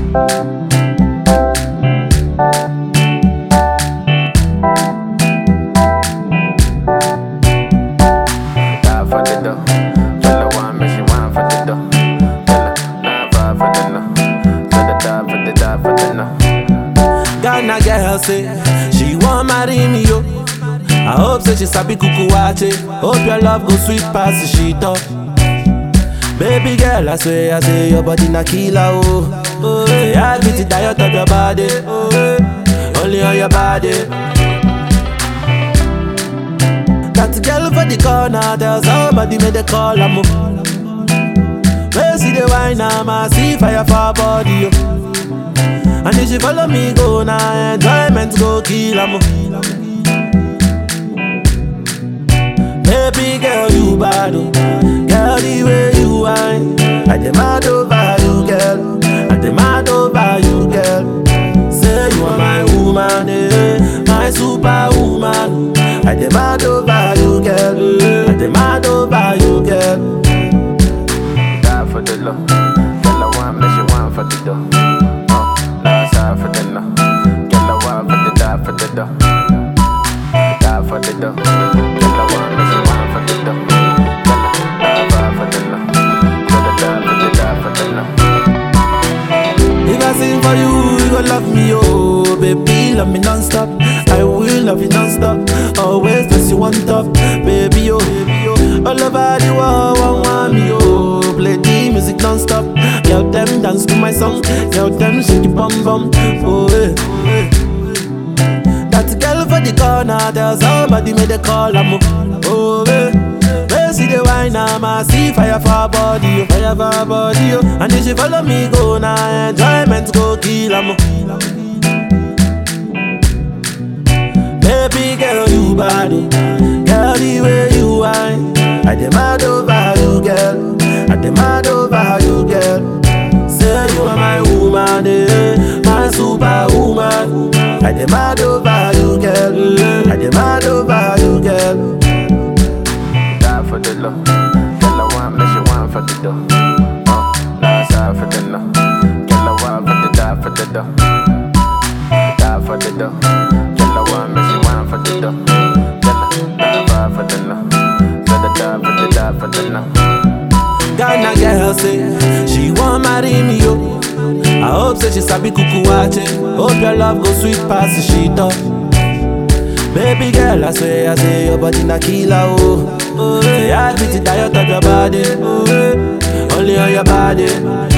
Die for the dough. Tell her one, make she wine for the dough. Tell her nine five for the no. Tell her die for the die for the no. Ghana girl say she want marry me yo. I hope say she sabi kuku wache. Hope your love go sweet past the she talk. Baby girl, I swear, I say your body na killer oh. Oh, yeah, I beat the diet of your body. Oh, eh, only on your body. That girl for the corner, tell somebody make the call am. Where see the wine, I see fire for her body. Oh. And if she follow me go now, enjoyment go kill am. Baby girl, you bad, oh. girl the way you whine. I demand over you, girl. I demand over you, girl. Say you are my woman, eh, my superwoman. I demand over you, girl. I demand over you, girl. Die for the low. Tell her one, make she wine for the dough. Uh, last side for the no. Tell her one for the die for the dough. Die for the dough. Tell her one, make she wine for the dough. Tell her nine five for the no. Tell her die for the die for the no. If I sing for you, you gon' love me, oh Baby, love me non-stop I will love you non-stop Always place you on top Baby, oh, baby, oh All over the world, one want me, oh Play the music non-stop Girl, them dance to my song Girl, them shake it bum bum Oh, eh, oh, eh. That girl for the corner Tell somebody make the call, I'm Oh, eh Where see the wine, I'm a see fire for her body, oh, fire for her body, oh. And if she follow me go now, enjoyment go kill, I'm Baby girl, you bad, oh. girl, the way you whine. I demand over you, girl. I demand over you, girl. Say you are my woman, eh, my superwoman. I demand over you, girl. I demand over you, girl. Die for the low. Tell her one, make she wine for the dough. Uh, last side for the no. Tell her one for the die for the dough. Die for the dough. Tell her one, make she wine for the dough. Tell her nine five for the no. Tell her die for the die for the no. Ghana girl say she want marry me yo. I hope say she sabi kuku wache. Hope your love go sweet past the she talk. Baby girl, I swear, I say your body na killer oh. oh say I beat the diet of your body. Oh, eh, only on your body.